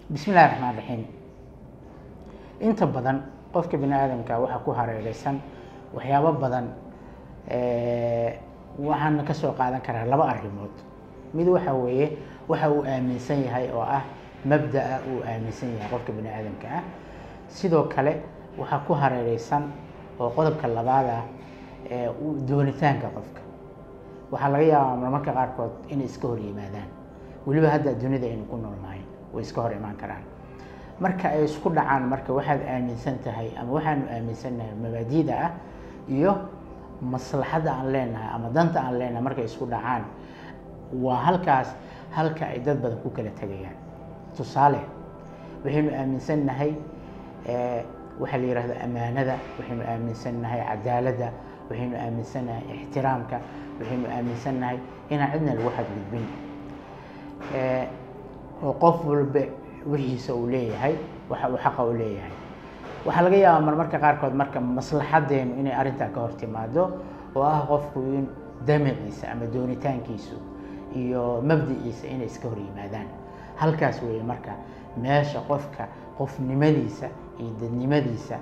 bismi illahi raxmaan raxiim inta badan qofka bini aadamka waxaa ku hareereysan waxyaabo badan waxaana ka soo qaadan karaa laba arrimood mid waxa weeye waxa uu aaminsan yahay oo ah mabda'a uu aaminsan yahay qofka bini aadamka ah sidoo kale waxaa ku hareereysan oo qodobka labaad ah doonitaanka qofka waxaa laga yaabaa marmarka qaarkood inay iska hor yimaadaan weliba hadda dunida aynu ku noolnahay way iska hor imaan karaan marka ay isku dhacaan marka waxaad aaminsan tahay ama waxaanu aaminsannahay mabaadiida ah iyo maslaxadda aan leenahay ama danta aan leenahay markay isku dhacaan waa halkaas halka ay dad badan ku kala tegayaan tusaale waxaynu aaminsannahay waxaa la yihahda amaanada waxaynu aaminsannahay cadaaladda waxaynu aaminsannahay ixtiraamka waxaynu aaminsannahay inaan cidna lagu xadgudbin oo qof walba wixiisa uu leeyahay waxa uu xaqa u leeyahay waxaa laga yaabaa marmarka qaarkood marka maslaxadeenu inay arrintaa ka hor timaado oo ah qofku in damaciisa ama doonitaankiisu iyo mabdiciisa inay iska hor yimaadaan halkaas weeye marka meesha qofka qofnimadiisa iyo dadnimadiisa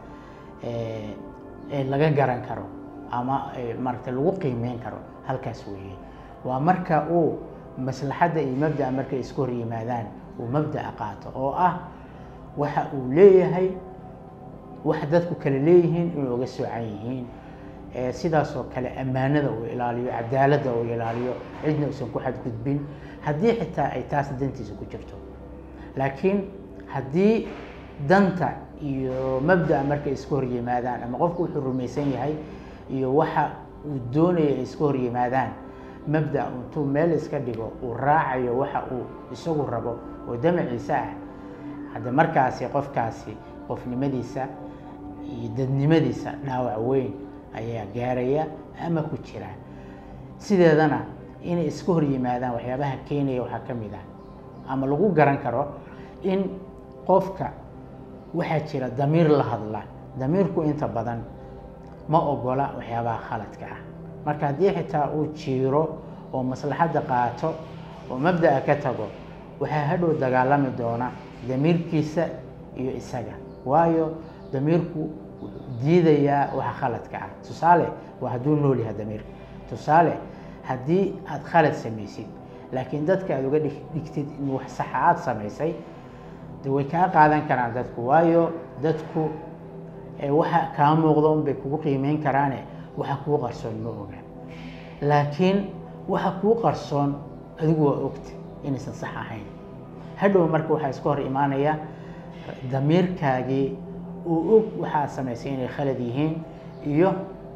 ee laga garan karo ama maaragtay lagu qiimeyn karo halkaas weeye waa marka uu maslaxadda iyo mabda'a markay isku hor yimaadaan uu mabda'a qaato oo ah waxa uu leeyahay waxa dadku kale leeyihiin inay uga soocan yihiin sidaasoo kale ammaanada uu ilaaliyo cadaaladda uu ilaaliyo cidna uusan ku xadgudbin haddii xitaa ay taas dantiisa ku jirto laakiin haddii danta iyo mabda'a markay iska hor yimaadaan ama qofku wuxuu rumaysan yahay iyo waxa uu doonaya ay iska hor yimaadaan mabda intuu meel iska dhigo uu raacayo waxa uu isagu rabo oo damaciisa ah hadda markaasi qofkaasi qofnimadiisa iyo dadnimadiisa dhaawac weyn ayaa gaaraya ama ku jira sideedana inay iska hor yimaadaan waxyaabaha keenaya waxaa ka mid ah ama lagu garan karo in qofka waxaa jira damiir la hadla damiirku inta badan ma ogola waxyaabaha khaladka ah marka haddii xitaa uu jiiro oo maslaxadda qaato oo mabda'a ka tago waxaa hadhow dagaalami doona damiirkiisa iyo isaga waayo damiirku wuxuu diidayaa waxa khaladka ah tusaale waa hadduu nool yahay damiirka tusaale haddii aad khalad samaysid laakiin dadka aad uga dhigtid in wax saxa aada samaysay de way kaa qaadan karaan dadku waayo dadku waxa kaa muuqdo unbay kugu qiimeyn karaane waxa kuu qarsoon ma oga laakiin waxa kuu qarsoon adigu waa ogta inaysan sax ahayn hadhow marka waxaa iska hor imaanaya damiirkaagii uu og waxaad samaysay inay khalad yihiin iyo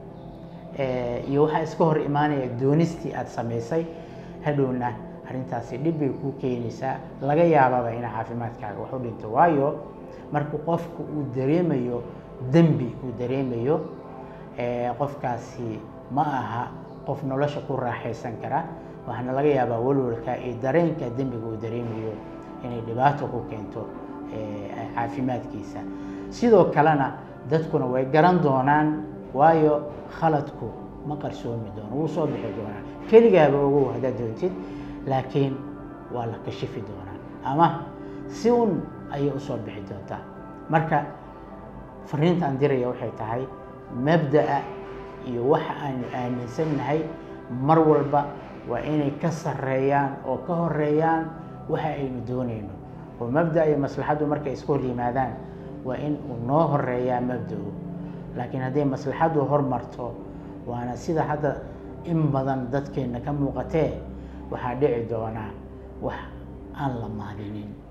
iyo waxaa iska hor imaanaya doonistii aada samaysay hadhowna arrintaasi dhib bay kuu keenaysaa laga yaababa ina caafimaadkaaga wax u dhinto waayo marka qofku uu dareemayo dembi uu dareemayo qofkaasi ma aha qof nolosha ku raaxaysan kara waxaana laga yaabaa walwalka iyo dareenka dembiga uu dareemayo inay dhibaato ku keento caafimaadkiisa sidoo kalena dadkuna way garan doonaan waayo khaladku ma qarsoomi doono wuu soo bixi doonaa keligaaba ogow haddaad doontid laakiin waa la kashifi doonaa ama si un ayay usoo bixi doontaa marka fariinta aan diraya waxay tahay mabda'a iyo waxa aanu aaminsannahay mar walba waa inay ka sarreeyaan oo ka horeeyaan waxa aynu doonayno oo mabda iyo maslaxaddu markay iska hor yimaadaan waa in uu noo horeeyaa mabda-u laakiin hadday maslaxaddu hormarto waana sida hadda in badan dadkeenna ka muuqatee waxaa dhici doonaa wax aan la maadinin